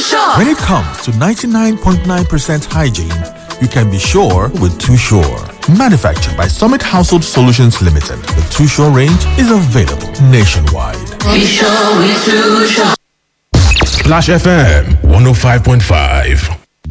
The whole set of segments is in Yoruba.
Sure. When it comes to 99.9% hygiene, you can be sure with Too Sure. Manufactured by Summit Household Solutions Limited, the Too Sure range is available nationwide. Be sure we too sure. Splash FM 105.5.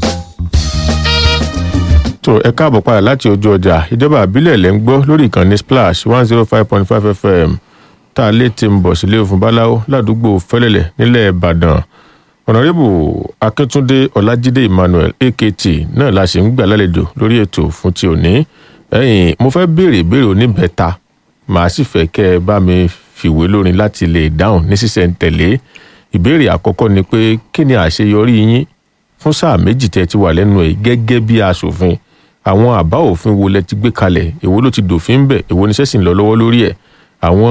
tó ẹ káàbọ̀ padà láti ojú ọjà ìjọba àbílẹ̀ lẹ́ ń gbọ́ lórí ìkànnì splash one zero five point five fm tá a lè ti ń bọ̀ sílé òfin báláwo ládùúgbò fẹ́lẹ́lẹ̀ nílẹ̀ ìbàdàn ọ̀nàrẹ́bù akíntúndé ọlájídé emmanuel akt náà la ṣe ń gbà lálejò lórí ètò fún ti òní ẹ̀yìn mo fẹ́ béèrè ìbéèrè oníbẹ̀ta màá sì fẹ́ kẹ́ ẹ bá mi fìwé lórin láti lè dáhùn ní sísẹ̀ntẹ̀lé ìbéèrè àkọ́kọ́ ni pé kí ni àṣeyọrí yín fún sáà méjì tẹ́ ti wà lẹ́nu ẹ̀ gẹ́gẹ́ bí aṣòfin àwọn àbá òfin wo lẹ ti gbé kalẹ̀ èwo ló ti dòfin bẹ̀ èwo ni sẹ́sìn lọ lọ́wọ́ lórí ẹ̀ àwọn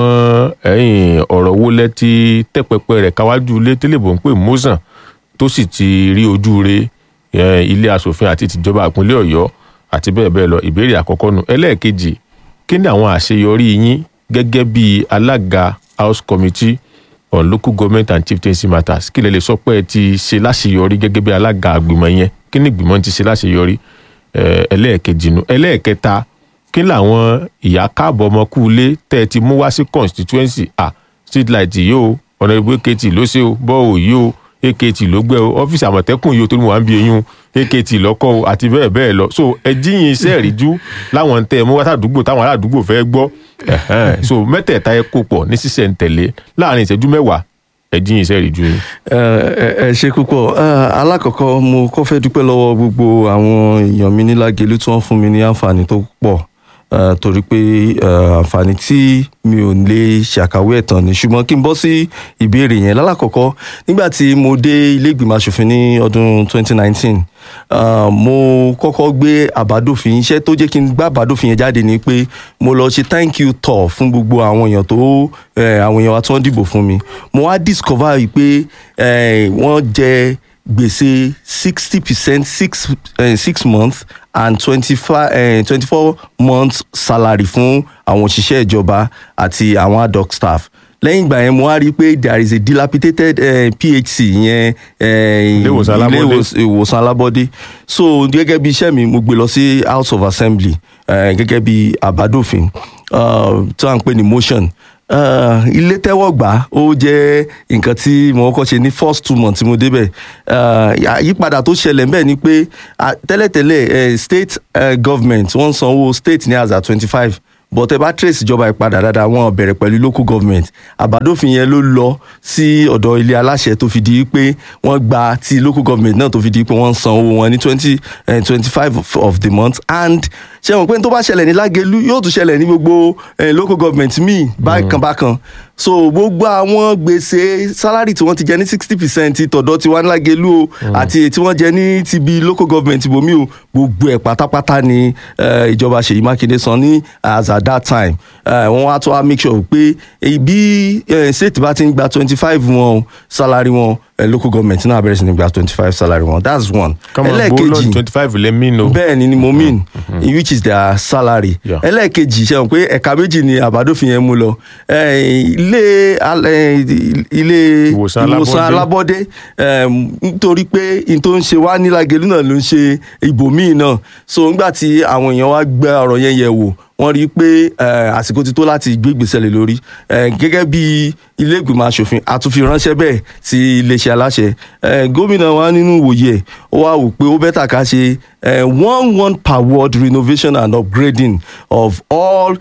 ẹ̀yìn ọ̀rọ̀ wo lẹ ti tẹ́pẹpẹ rẹ̀ káwájú ilé tẹ́lẹ̀bọ̀ ń pè mọ́sàn tó sì ti rí ojú re eh, ilé asòfin àti tìjọba ìpínlẹ̀ ọ̀yọ́ àti bẹ́ẹ̀ bẹ́ẹ̀ lọ ìbéèrè àkọ́kọ́ nu ẹlẹ́ẹ̀kejì kí ni àwọn àṣeyọrí yín gẹ́gẹ́ bí alága house committee on local government and chieftaincy matters kí lẹ lè sọ pé ẹ ti ṣe láṣeyọrí gẹ́gẹ́ bí alága àgbìmọ̀ yẹn kí ni ìgbìmọ̀ ti ṣe láṣeyọrí eh, ẹlẹ́ẹ̀kejì nu ẹlẹ́ẹ̀kẹta kí làwọn ìyá káàbọ̀ ọmọkùnlé tẹ́ ẹ ti mú wá sí constituency ah street light yìí o ọ̀nàdìbò akt ló ṣe o bọ́ọ̀ yìí o akt ló gbẹ o ọ́fíìsì àmọ̀tẹ́kùn yìí o tó ní wàá ń bí eyín o akt lọ́kọ́ o àti bẹ́ẹ̀ bẹ́ẹ̀ lọ so ẹ jíyìn iṣẹ́ ìríjú láwọn tẹ́ ẹ mú wá sàdúgbò táwọn aládùúgbò fẹ́ gbọ́ ẹ̀hẹ́n. so mẹ́tẹ̀ẹ̀ta ẹ kó pọ̀ ní sísẹ̀ ń tẹ̀lé láàrin ìṣẹ́jú mẹ́wàá ẹ jíyìn iṣẹ́ ìríjú yín. ẹ ẹ- ẹ ṣe púpọ̀ Eh, alákọ̀ọ́kọ́ mo kọ́ fẹ́ dúpẹ́ lọ́wọ́ gbogbo àwọn èèyàn mi ní Lágelú tí wọ́n fún mi ní àǹfààní tó pọ̀ Eh, torí pé eh, àǹfààní tí mi ò lè ṣàkàwé ẹ̀ tán ni ṣùgbọ́n kí n bọ́ sí ìbéèrè yẹn lálákọ̀ọ́kọ́ nígbà tí mo dé ilé ìgbìmọ̀ asòfin ní ọdún 2019 ah, mo kọ́kọ́ gbé àbádòfin iṣẹ́ tó jẹ́ kí n gbá àbádòfin yẹn jáde ni pé mo lọ ṣe thank you tour fún gbogbo àwọn èèyàn tó eh, àwọn èèyàn wa tí wọ́n dìbò fún mi mo wá discover yìí pé eh, wọ́n jẹ gbèsè sixty percent six eh, six months and twenty-five twenty-four months salary fún àwọn òṣìṣẹ́ ìjọba àti àwọn ad hoc staff lẹ́yìn ìgbà yẹn mo wá rí i pé there is a dilapidated eh, phc yẹn eh, Ilé ìwòsàn alábọ́dé. ìwòs- ìwòsàn alábọ́dé so gẹ́gẹ́ bí iṣẹ́ mi mo gbé lọ sí house of assembly eh, gẹ́gẹ́ bí àbádòfin uh, tí wọ́n ń pè ní motion uh, ilé tẹ́wọ́ gbà ó jẹ́ nǹkan tí mo kọ́kọ́ ṣe ní first two months tí mo débẹ̀ uh, àyípadà tó ṣẹlẹ̀ ńbẹ̀ ni pé ah, tẹ́lẹ̀tẹ́lẹ̀ eh, state eh, government wọ́n ń sanwó state ní àzà twenty five but ẹ bá trace ìjọba ìpadà dáadáa wọn bẹ̀rẹ̀ pẹ̀lú local government àbádòfin yẹn ló lọ sí ọ̀dọ̀ ilé aláṣẹ tó fi di pé wọ́n gba ti local government náà tó fi di pé wọ́n ń san owó wọn ní twenty twenty five of the month and ṣé wọn pé tó bá ṣẹlẹ̀ ní Lágelú yóò tún ṣẹlẹ̀ ní gbogbo eh, local government míì bákan bákan so gbogbo àwọn gbèsè salary tí wọ́n ti jẹ ní sixty percent tọ̀dọ̀ tiwa ní Lágelú o àti èyí tí wọ́n jẹ ní ti bí local government ibòmí o gbogbo ẹ̀ pátápátá ni eh, ìjọba Ṣèyí Mákindé san ní as at that time eh, wọ́n wá tó wá make sure pé eh, bí eh, state bá ti ń gba twenty five wọn o, salary wọn eh, local government náà bẹ̀rẹ̀ sí ní gba twenty five salary wọn that's one. kọ́mọ̀ gbó lọ́dún twenty five lẹ́mí no. bẹ́ẹ̀ ni ni mo mean in which is their salary Yeah. ẹlẹ́ẹ̀kejì ṣe hàn pé ẹ̀ka méjì ni àbádòfin yẹn mú lọ Eh, ilé al- eh, ilé Ìwòsàn ìwòsàn alábọ́dé. alábọ́dé em, nítorí pé n tó ń ṣe wá ní Lágelú náà ló ń ṣe ibòmíì náà so nígbà tí àwọn èèyàn wá gbé ọ̀rọ̀ yẹn yẹ̀ wò wọ́n rí i pé eh, àsìkò ti tó láti gbé ìgbésẹ̀ lé lórí Eh, gẹ́gẹ́ bí ilé ìgbìmọ̀ asòfin àtúnfi ránṣẹ́ bẹ́ẹ̀ sí iléeṣẹ́ aláṣẹ Eh, gómìnà wa nínú ìwòye ẹ̀ ó wá wò pé ó bẹ́tà ká ṣe eh, one one per ward renovation and upgrading of all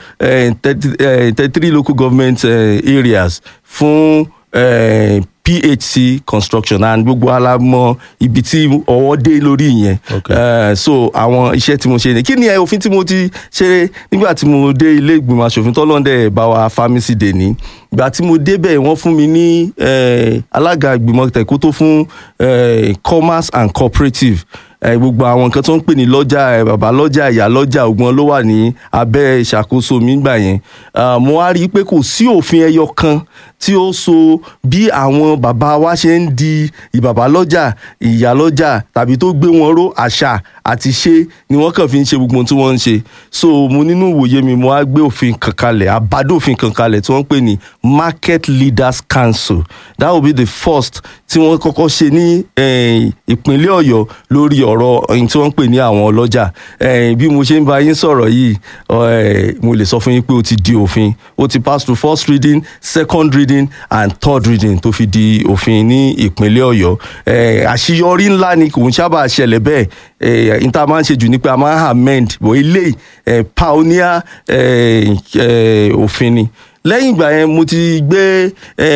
thirty three local government eh, areas fún eh, phc construction and gbogbo alamọ ibi tí ọwọ́ dé lórí ìyẹn Okay. Eh, so àwọn iṣẹ́ tí mo ṣe ni kí ni ẹ òfin tí mo ti ṣe nígbà tí mo dé ilé ìgbìmọ̀ asòfin tọ́lọ́ndẹ̀ bá wa fámísì dè ní ìgbà tí mo débẹ̀ wọ́n fún mi ní eh, alága ìgbìmọ̀ tẹ̀kótó fún eh, commerce and cooperative eh, gbogbo àwọn nǹkan tó ń pè ní lọ́jà eh, bàbá lọ́jà ìyá lọ́jà ògbọ́n ló wà ní abẹ́ ìṣàkóso mi gbà yẹn Ah, mo wá rí i pé kò sí òfin ẹyọ kan tí ó so bí àwọn bàbá wa ṣe ń di ìbàbá lọ́jà ìyá lọ́jà tàbí tó gbé wọn ró àṣà àti ṣe ni wọ́n kàn fi ń ṣe gbogbo ohun tí wọ́n ń ṣe so mo nínú ìwòye mi mo á gbé òfin kan kalẹ̀ àbádòfin kan kalẹ̀ tí wọ́n ń pè ní market leaders council that will be the first tí wọ́n kọ́kọ́ ṣe ní eh, ìpínlẹ̀ ọ̀yọ́ lórí ọ̀rọ̀ ohun tí wọ́n ń pè ní àwọn ọlọ́jà Eh, bí mo ṣe ń bá yín sọ̀rọ̀ yìí eh, mo lè sọ fún yín pé ó ti di òfin ó ti pass through first reading second reading and third reading tó fi di òfin ní ìpínlẹ̀ ọ̀yọ́ Eh, àṣeyọrí ńlá ni kò ń sábà ṣẹlẹ̀ bẹ́ẹ̀ eh, n ta máa ń ṣe jù ní pé a máa ń amend bọ̀ ilé eh, pioneer eh, eh, òfin ni lẹ́yìn ìgbà yẹn mo ti gbé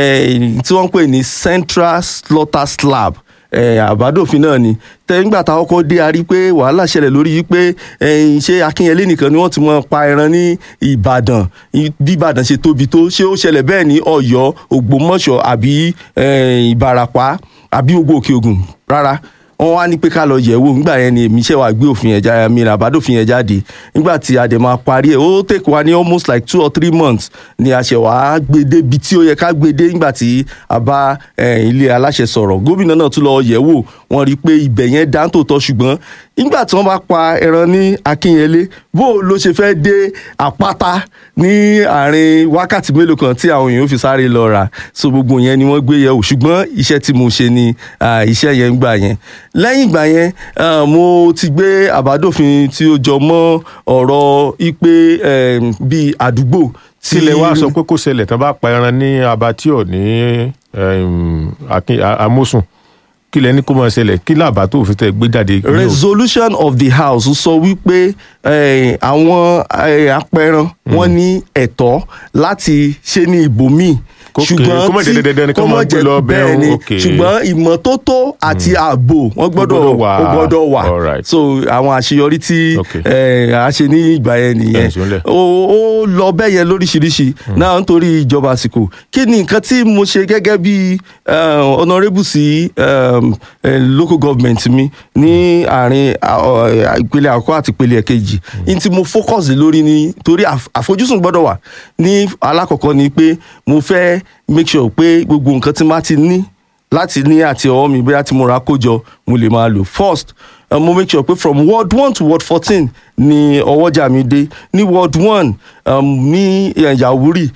eh, tí wọ́n ń pè ní central slaughter slab eh, àbádòfin náà ni tẹ́gbà tá a kọ́kọ́ dé a rí pé wàhálà ṣẹlẹ̀ lórí yìí pé eh, ṣé akínyẹlé nìkan ni wọ́n ti mọ pa ẹran ní ìbàdàn I- bí ìbàdàn ṣe tóbi tó ṣé ó ṣẹlẹ̀ bẹ́ẹ̀ ní ọ̀yọ́ ògbómọ̀ṣọ́ àbí eh, ìbàràpá àbí gbogbo òkè ògùn rárá wọ́n wá ní pé ká lọ yẹ̀wò nígbà yẹn ni èmi ṣe wá gbé òfin yẹn jáde mi àbádòfin yẹn jáde nígbà tí a dẹ̀ máa parí ẹ̀ ó take wa ní almost like two or three months ni a ṣe wá gbé débi tí ó yẹ ká gbé dé nígbà tí a bá eh, ilé aláṣẹ sọ̀rọ̀ gómìnà náà tún lọ yẹ̀wò wọ́n rí i pé ibẹ̀ yẹn dáńtò tọ́ ṣùgbọ́n nígbà tí wọ́n bá pa ẹran ní akínyẹlé bó ló ṣe fẹ́ dé àpáta ní àárín wákàtí mélòó kan tí àwọn èèyàn fi sáré lọ rà so gbogbo yẹn ni wọ́n gbé yẹ̀wò ṣùgbọ́n iṣẹ́ tí mo ṣe ni ah, iṣẹ́ yẹn ń gbà yẹn lẹ́yìn ìgbà yẹn ah, mo ti gbé àbádòfin tí ó jọ mọ́ ọ̀rọ̀ ipe em, bíi àdúgbò tí tílẹ̀ wá sọ pé kò ṣẹlẹ̀ tán bá pa ẹran ní abattoir ní em, Akin- A- amósùn kílẹ̀ ní kó máa ṣẹlẹ̀ kí làbá tó fi tẹ̀ gbé jáde. ní o- resolution of the house sọ wípé eh, àwọn eh, apẹran wọn ní ẹ̀tọ́ láti ṣe ní ibòmíì Kókè, kó má jẹ́ dandan ni kó kó máa má gbé jẹ́ lọ bẹ́ẹ̀ bẹ́ẹ̀ ni o, okay. ṣùgbọ́n ìmọ́tótó àti ààbò wọ́n gbọ́dọ̀ gbọ́dọ̀ wà. ó gbọ́dọ̀ wà All right. so àwọn àṣeyọrí tí Okay. eh, a ṣe ní ìgbà yẹn nìyẹn Ẹ̀ sùnlẹ̀. ó ó lọ bẹ́ẹ̀ yẹn lóríṣiríṣi náà nítorí ìjọba àsìkò kí ni nǹkan tí mo ṣe gẹ́gẹ́ bí eh, honourable sí um, eh, local government mi ní àárín ah, ọ, eh, ìpele àkọ́kọ́ àti ìpele ẹ̀kejì ní tí mo focus lé lórí ni torí àf- àfojúsùn gbọ́dọ̀ wà ní alákọ̀ọ́kọ́ ni pé mo fẹ́ make sure pé gbogbo nǹkan tí má ti ní láti ní àti ọwọ́ mi bóyá tí mo ra kójọ mo lè máa lò first uh, mo make sure pé from ward one to ward fourteen ni ọwọ́jà mi dé ní ward one um, ní eh, Yàwúrì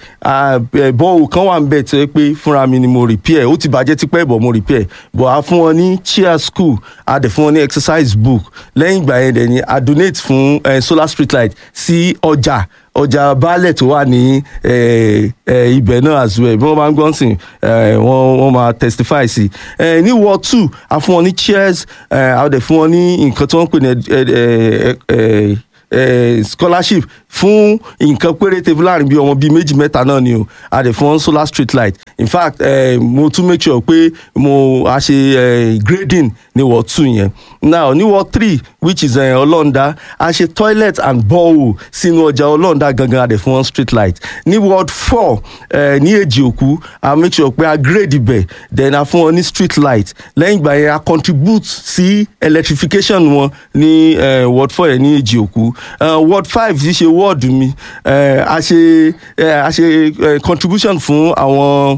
bọ́ọ̀ kan wà ń bẹ̀ tó yẹ pé fúnra mi ni mo repair ó ti bàjẹ́ tipẹ́ bọ̀ mo repair bọ̀ a fún wọn ní chair school a dẹ̀ fún wọn ní exercise book lẹ́yìn ìgbà yẹn dẹ̀ ni a donate fún eh, solar street light sí ọjà ọjà baálẹ̀ tó wà ní eh, eh, ibẹ̀ náà as well bí wọ́n bá ń gbọ́n sìn eh, wọ́n wọ́n máa testify sí eh, ní ward two a fún wọn ní chairs eh, a dẹ̀ fún wọn ní nǹkan tí wọ́n ń pè ní eh, eh, eh, eh, scholarship fún nǹkan péréte láàrin bí ọmọ bíi méjì mẹ́ta náà ni o a dẹ̀ fún wọn solar street light in fact eh, mo tún make sure pé mo a ṣe eh, grading ní ward two yẹn now ní ward three which is eh, ọlọ́ndà a ṣe toilet and borehole sínú ọjà ọlọ́ndà gangan a dẹ̀ fún wọn street light ní ward four eh, ní èjì òkú a make sure pé a grade ibẹ̀ then a fún wọn ní street light lẹ́yìn ìgbà yẹn a contribute sí electrification wọn ní eh, ward four yẹn ní èjì òkú uh, ward five ti ṣe ward mi eh, a ṣe eh, a ṣe eh, contribution fún àwọn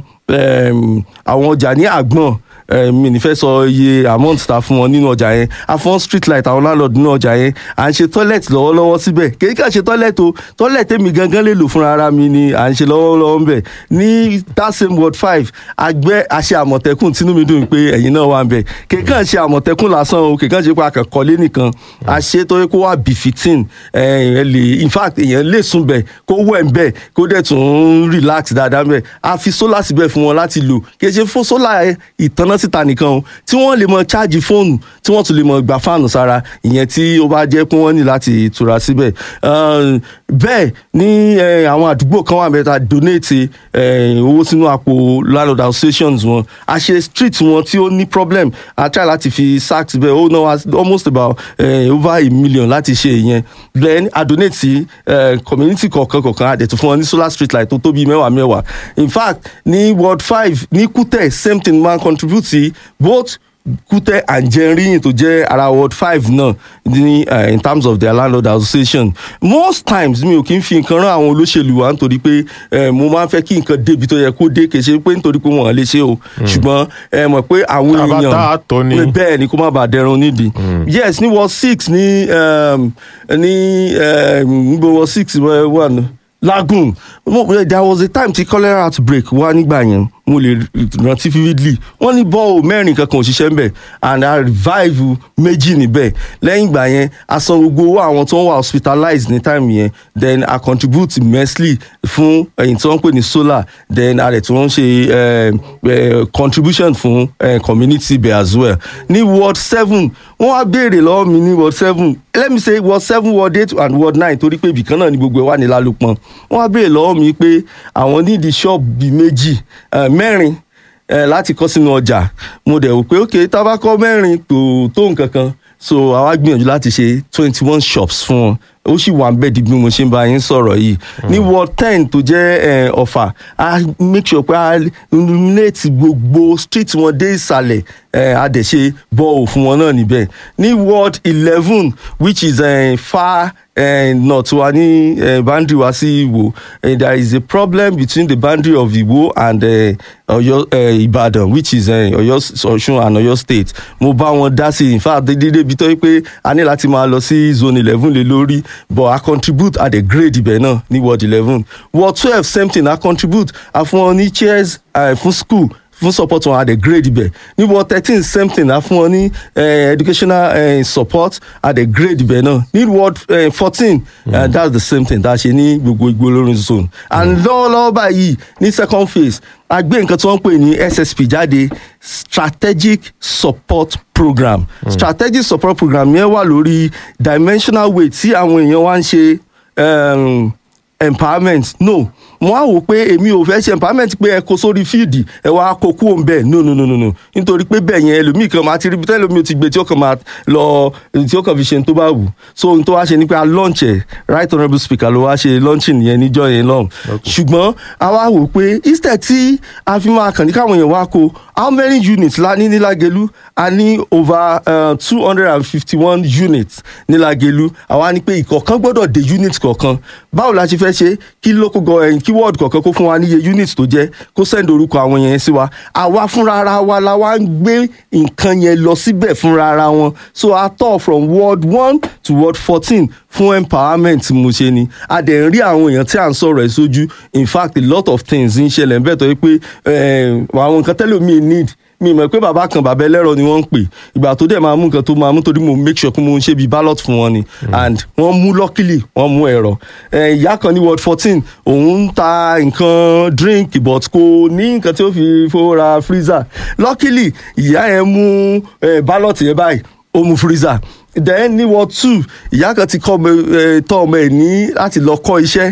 um, àwọn ọjà ní àgbọ̀n eh, mi ní fẹ́ sọ iye amount ta fún wọn nínú ọjà yẹn a fún street light àwọn landlord nínú ọjà yẹn à ń ṣe toilet lọ́wọ́lọ́wọ́ síbẹ̀ kéèké à ṣe toilet o toilet èmi gangan lè lò fúnra ara mi ni à ń ṣe lọ́wọ́lọ́wọ́ ń bẹ̀ ní that same ward five àgbẹ̀ àṣẹ àmọ̀tẹ́kùn tínú mi dùn pé ẹ̀yin náà wà ń bẹ̀ kéèké à ṣe àmọ̀tẹ́kùn lásán o kéèké à ṣe pé akẹ́kọ̀ọ́lé nìkan a ṣe tó yẹ kó wà befitting ẹ̀ ẹ̀ lè in fact èèyàn lè sùn bẹ̀ kó wẹ̀ ń bẹ̀ kó dẹ̀ tún relax dáadáa ń bẹ̀ a fi solar síbẹ̀ fún wọn láti lò kì í ṣe fún solar ìtanná síta nìkan o tí wọ́n lè mọ cháàjì fóònù tí wọ́n tún lè mọ gbà fáànù sára ìyẹn tí ó bá jẹ́ pé wọ́n ní láti tura síbẹ̀ Uh, bẹ́ẹ̀ ní eh, àwọn àdúgbò kan wà mẹ́ta donate eh, owó sínú àpò landlord associations wọn a ṣe street wọn tí ó ní problem a try láti fi sack síbẹ̀ ó ná wa almost about eh, over a million láti ṣe ìyẹn then a donate sí eh, community kọ̀ọ̀kan kọ̀ọ̀kan a dẹ̀ tún fún wọn ní solar street light tó tóbi mẹ́wàá mẹ́wàá in fact ní ward five ní kútẹ̀ same thing máa contribute sí both kútẹ́ àjẹríyìn tó jẹ́ ara ward five náà ní uh, in terms of their landlord association most times mi ò kí ń fi nǹkan rán àwọn olóṣèlú wa nítorí pé eh, mo máa ń fẹ́ kí nǹkan débi tó yẹ kó dé kì í ṣe pé nítorí pé wọ́n lè ṣe o ṣùgbọ́n ẹ mọ̀ pé àwọn Tá a bá èèyàn tá a tọ́ ni. bẹ́ẹ̀ ni kó má bàa dẹrun nídìí yes ní ward six ní um, ní um, níbo ward six wà wà ní lagoon Mo- there was a time tí cholera outbreak wá nígbà yẹn mo lè rántí vividly wọ́n ní bọ́ọ̀ mẹ́rin kankan òṣìṣẹ́ ń bẹ̀ and i revive méjì níbẹ̀ lẹ́yìn ìgbà yẹn a san gbogbo owó àwọn tó ń wà hospitalized ní time yẹn then i contribute immensely fún ẹ̀yìn tí wọ́n ń pè ní solar then a rẹ̀ tí wọ́n ń ṣe eh, eh, contribution fún eh, community bẹ̀ as well ní ward seven wọ́n wá béèrè lọ́wọ́ mi ní ward seven let me say ward seven ward eight and ward nine torí pé ibìkan náà ni gbogbo ẹ̀ wà ní lálùpọ̀n wọ́n wá béèrè lọ́wọ́ mi pé àwọn nídìí ṣọ́ọ̀bù bíi méjì eh, mẹ́rin eh, láti kọ́ sínú ọjà mo dẹ̀ wò pé ok tábàkọ́ mẹ́rin kò tó nǹkan kan so àwa gbìyànjú láti ṣe twenty one shops fún wọn ó sì wà ń bẹ́ẹ̀ di bí mo ṣe ń bá yín sọ̀rọ̀ yìí ní ward ten tó jẹ́ eh, ọ̀fà a make sure pé a illuminate gbogbo street wọn dé ìsàlẹ̀ eh, a dẹ̀ ṣe bọ́ọ̀ fún wọn náà níbẹ̀ ní ward eleven which is eh, far eh, north wa ní eh, boundary wa sí Ìwó eh, there is a problem between the boundary of Ìwó and eh, Ọ̀yọ́ eh, Ìbàdàn which is eh, Ọ̀yọ́ Ọ̀ṣun and Ọ̀yọ́ state mo bá wọn dá sí in fact dédé ibi tó yẹ pé a ní láti máa lọ sí zone eleven lé lórí but I contribute at the grade ibẹ̀ náà ní ward eleven ward twelve same thing I contribute a fún wọn ní chairs eh, fún school fún support wọn at the grade ibẹ̀ ní ward thirteen same thing a fún wọn ní eh, educational eh, support at the grade ibẹ̀ náà ní ward fourteen eh, that's the same thing tá a ṣe ní gbogbo igbó olórin zone and lọ́wọ́lọ́wọ́ báyìí ní second phase a gbé nǹkan tí wọ́n ń pè ní ssp jáde strategic support program strategic support program yẹn wà lórí dimensional way tí àwọn èèyàn wá ń ṣe um, empowerment no mo á wò pé èmi ò fẹ́ ṣe empowerment pé ẹ kó sórí fíìdì ẹ wá kó kú òun bẹ́ẹ̀ no no no no no nítorí pé bẹ́ẹ̀ yẹn ẹlòmíì kan máa ti rí bí tẹ́lẹ̀ omi ò ti gbé tí ó kàn máa lọ tí ó kàn fi ṣe ní tó bá wù so ohun tó wá ṣe ni pé a launch ẹ̀ right honourable speaker ló wá ṣe launching yẹn níjọ́ yẹn lọ́hùn ṣùgbọ́n a wá wò pé instead tí a fi máa kàn ní káwọn èèyàn wá kó how many units la ní ní Lágelú a ní over two hundred and fifty one units ní Lágelú àwa ní pé ìkọ̀ọ̀kan gbọ́dọ̀ dé unit kọ̀ọ̀kan báwo la ṣe fẹ́ ṣe kí local government kí ward kọ̀ọ̀kan kó fún wa níye unit tó jẹ́ kó send orúkọ àwọn yẹn sí wa àwa fúnra ara wa la wá ń gbé nǹkan yẹn lọ síbẹ̀ fúnra ara wọn so a tọ̀ from ward one to ward fourteen fún empowerment mo ṣe ni a dẹ̀ ń rí àwọn èèyàn tí à ń sọ̀rọ̀ ẹ̀ sójú in fact a lot of things ń ṣẹlẹ̀ ń bẹ̀ tó yẹ pé àwọn nǹkan tẹ́lẹ̀ mi need mi mọ̀ pé bàbá kan bàbá ẹlẹ́rọ ni wọ́n ń pè ìgbà tó dẹ̀ máa mú nǹkan tó máa mú torí mo make sure pé mo ń ṣe bíi ballot fún wọn ni and wọ́n mú luckily wọ́n mú ẹ̀rọ ìyá kan ní ward fourteen òun ń ta nǹkan drink but kò ní nǹkan tí ó fi fowó ra freezer luckily ìyá yẹn mú ballot yẹn báyìí ó mú freezer then ní ward two ìyá kan ti kọ́ tọ́ ọmọ ẹ̀ ní láti lọ kọ́ iṣẹ́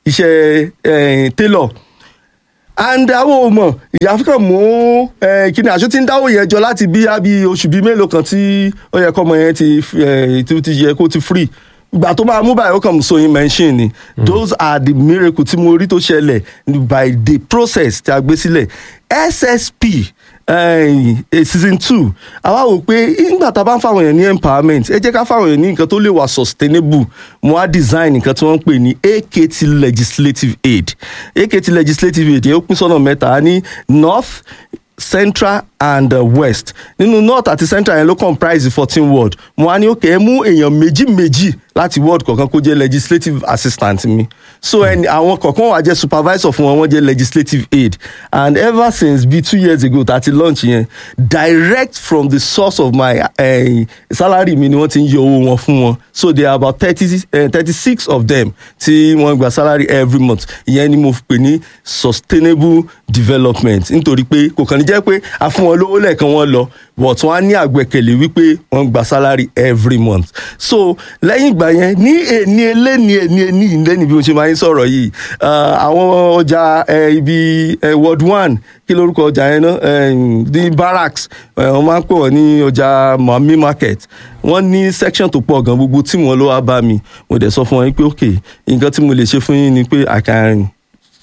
iṣẹ́ tailor and àwọn ò mọ̀ ìyá fúnkàn mú kíni àṣọ tí ń dáwọ́ yẹn jọ láti bí àbí oṣù bíi mélòó kan tí ó yẹ kọ́mọ yẹn ti ti yẹ kó ti free ìgbà tó máa mú báyìí ó kàn mú sewing machine ni those are the miracle tí mo rí tó ṣẹlẹ̀ by the process tí a gbé sílẹ̀ ssp uh, season two àwa wò pé nígbà tá a bá ń fáwọn èèyàn ní empowerment ẹ jẹ́ ká fáwọn èèyàn ní nǹkan tó lè wà sustainable mo á design nǹkan tí wọ́n ń pè ní AKT legislative aid AKT legislative aid yẹn ó pín sọ́nà mẹ́ta ní north central and uh, west nínú north àti central yẹn ló comprise fourteen ward mo á ní òkè ẹ mú èèyàn méjì méjì láti ward kọ̀ọ̀kan kó jẹ́ legislative assistant mi so ẹni àwọn kọ̀ọ̀kan wà jẹ́ supervisor fún wọn wọ́n jẹ́ legislative aid and ever since bíi two years ago tàti launch yẹn direct from the source of my uh, salary mi ni wọ́n ti ń yọ owó wọn fún wọn so there are about thirty thirty six of them tí wọ́n gba salary every month ìyẹn ni mo pè ní sustainable development nítorí pé kò kàn ní jẹ́ pé a fún wọn lówó lẹ́ẹ̀kan wọn lọ but wọ́n á ní àgbẹ̀kẹ̀lé wípé wọ́n gba salary every month so lẹ́yìn ìgbà yẹn ní èní eléni èní èní ìlẹ́ni bí mo ṣe máa ń sọ̀rọ̀ yìí àwọn ọjà ibi ward one kí lórúkọ ọjà yẹn náà ní barracks wọ́n máa ń pè wọ́n ní ọjà mami market wọ́n ní section tó pọ̀ gan gbogbo tí wọ́n ló wá bá mi mo dẹ̀ sọ fún wọn pé ok nǹkan tí mo lè ṣe fún yín ni pé i can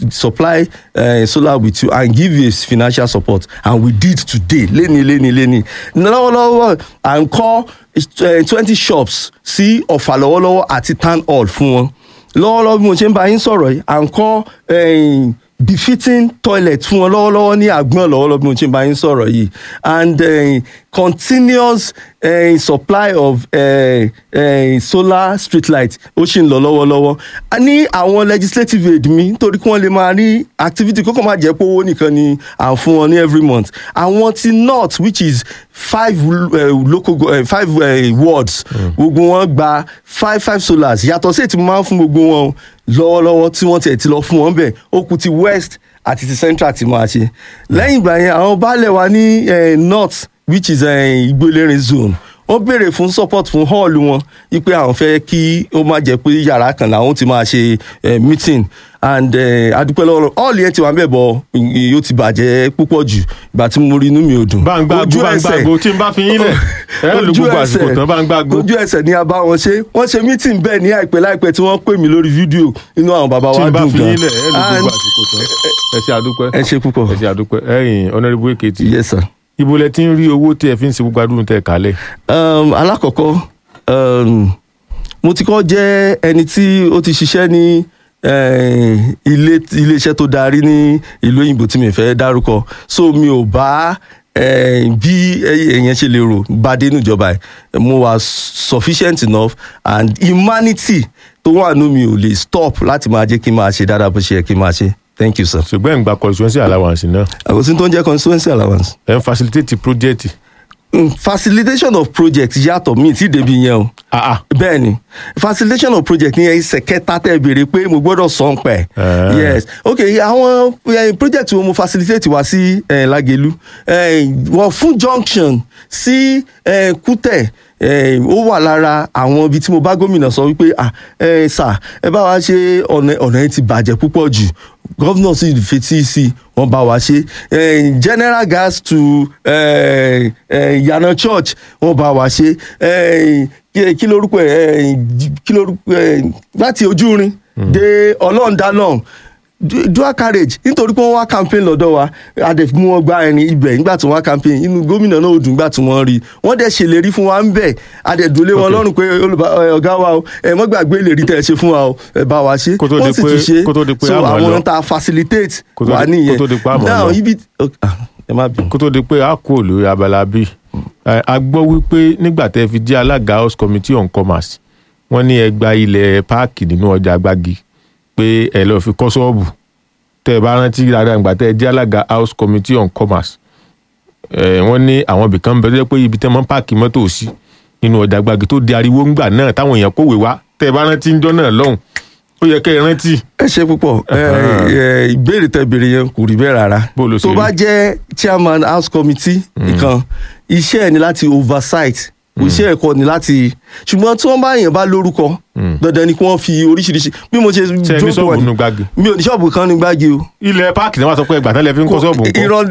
supply uh, solar with you and give you a financial support and we did today lẹ́ni lẹ́ni lẹ́ni lọ́wọ́lọ́wọ́ à ń kọ́ twenty shops sí ọ̀fà lọ́wọ́lọ́wọ́ àti town hall fún wọn lọ́wọ́lọ́wọ́ bí mo ṣe ń bá yín sọ̀rọ̀ yìí à ń kọ́ eh, befitting toilet fún wọn lọ́wọ́lọ́wọ́ ní àgbọ̀n lọ́wọ́lọ́wọ́ bí mo ṣe ń bá yín sọ̀rọ̀ yìí and eh, continuous eh, supply of eh, eh, solar street light ó ṣì ń lọ lọ́wọ́lọ́wọ́ a ní àwọn legislative aid mi nítorí kí wọ́n lè máa rí activity kókò má jẹ́ pé owó nìkan ni à ń fún wọn ní every month àwọn ti north which is five uh, local go- uh, five uh, wards gbogbo wọn gba five five solars yàtọ̀ sí ètí mo máa ń fún gbogbo wọn o, lọ́wọ́lọ́wọ́ tí wọ́n tiẹ̀ ti lọ fún wọn bẹ́ẹ̀ ó kù ti west àti ti central ti máa ṣe lẹ́yìn ìgbà yẹn àwọn baálẹ̀ wa ní eh, north which is eh, igbólérin zone wọ́n béèrè fún support fún hall wọn wípé àwọn fẹ́ kí ó má jẹ́ pé yàrá kan làwọn ti máa ṣe eh, meeting and eh, adúpẹ́ lọ́wọ́ hall yẹn ti wà ń bẹ̀ bọ̀ yóò ti bàjẹ́ púpọ̀ jù ìgbà tí mo rí inú mi ò dùn bá ń gbàgbó bá ń gbàgbó tí n bá fi yín lẹ̀ ẹ lu gbogbo àsìkò tán bá ń gbàgbó ojú ẹsẹ̀ ni a bá wọn ṣe wọ́n ṣe meeting bẹ́ẹ̀ ní àìpẹ́ láìpẹ́ tí wọ́n pè mí lórí fídíò inú àwọn bàbá tí wa n bá dùn fi gan yín lẹ̀ ẹ lu gbogbo And- àsìkò tán ẹ ṣe àdúpẹ́ ẹ ṣe púpọ̀ ẹ ṣe àdúpẹ́ ẹ̀yin honourable Ekiti yes sir. ibo lẹ ti ń rí owó tí ẹ fi ń ṣe gbogbo àdúrà tẹ kálẹ̀ um, alákọ̀ọ́kọ́ um, mo ti kọ́ jẹ́ ẹni tí ó ti ṣiṣẹ́ ní eh, ilé iléeṣẹ́ tó darí ní ìlú òyìnbó tí mi fẹ́ dárúkọ so mi ò bá eh, bí èèyàn ṣe lè rò bá dé níjọba ẹ̀ mo wà sufficient enough and humanity tó wà nù mi ò lè stop láti máa jẹ́ kí n máa ṣe dáadáa bó ṣe yẹ kí n máa ṣe thank you sir. ṣùgbọ́n ẹ̀ ń gba constituency allowance náà àgọ́sí tó ń jẹ́ constituency allowance. ẹ̀ ń facilitate project Mm, facilitation of project yàtọ̀ mi ti débi yẹn o ah ah bẹ́ẹ̀ ni facilitation of project ní ẹsẹ̀ kẹta tẹ́ béèrè pé mo gbọ́dọ̀ sọ ń pẹ́ Ah. yes ok àwọn eh, project wo mo facilitate wá sí eh, Lágelú eh, wọ́n fún junction sí eh, Kútẹ̀ eh, ó wà lára àwọn ibi tí mo bá gómìnà sọ wípé ah eh, sà ẹ bá wa ṣe ọ̀nà ọ̀nà yẹn ti bàjẹ́ púpọ̀ jù gọ́vnà sì fetí sí i wọ́n bá wa ṣe eh, general gas to eh, eh, Yana church wọ́n bá wa ṣe eh, kí kí lorúkọ ẹ eh, kí lorúkọ ẹ láti ojúrin dé ọlọ́ọ̀dá Du- dual carriage nítorí pé wọ́n wá campaign lọ́dọ̀ wa adẹ̀ mú wọn gba ẹ̀rín ibẹ̀ nígbà tí wọ́n wá campaign inú gómìnà náà ò dùn nígbà tí wọ́n rí wọ́n dẹ̀ ṣèlérí fún wa ń bẹ̀ adẹ̀ dòlé wọn Okay. lọ́rùn pé olùbá- ẹ, ọ̀gá wa o ẹ mọ́ gbàgbé ìlérí tẹ́ ẹ ṣe fún wa o ẹ bá wa ṣe Kó tó di wọ́n sì pé- tún ṣe kó tó di pé so a mọ̀ ọ́ lọ. àwọn tá a facilitate Kó tó wà di- nìyẹn kó tó di pé a mọ̀ ọ́ now lọ. ibi ok, ah, ẹ má bínú. kó tó di pé a kú òlò abala bíi ẹ, a gbọ́ wípé nígbà tẹ́ fi jẹ́ alága house committee on commerce wọ́n ní ẹ gba ilẹ̀ páàkì nínú ọjà gbági pé ẹ lọ́ọ́ fi kọ́ ṣọ́ọ̀bù tẹ́ ẹ bá rántí dáadáa nígbà tẹ́ ẹ jẹ́ alága house committee on commerce ẹ, wọ́n ní àwọn ibìkan bẹ tó jẹ́ pé ibi tẹ́ mọ́ páàkì mọ́tò sí nínú ọjà gbági tó di ariwo ńgbà náà táwọn èèyàn kówè wá tẹ́ ẹ bá rántí ńjọ́ náà lọ́hùn ó yẹ kẹ́ ẹ rántí ẹ ṣe púpọ̀ ẹ, ẹ, ìbéèrè tẹ béèrè yẹn kò rí bẹ́ẹ̀ rárá Bó ló ṣe tó rí? bá jẹ́ chairman house committee nìkan iṣẹ́ ẹ̀ ni láti oversight iṣẹ́ ẹ̀kọ́ ni láti ṣùgbọ́n tí wọ́n bá yẹn bá lórúkọ dandan ni kí wọ́n fi oríṣiríṣi bí mo ṣe ṣe é ní jókòó wà ṣọ́ọ̀bù ní- nínú gbági mi ò ní ṣọ́ọ̀bù kan ní gbági o ilẹ̀ páàkì náà wà sọ pé ẹgbàá tẹ́lẹ̀ fi ń kọ́ ṣọ́ọ̀bù ńkọ́ irọ́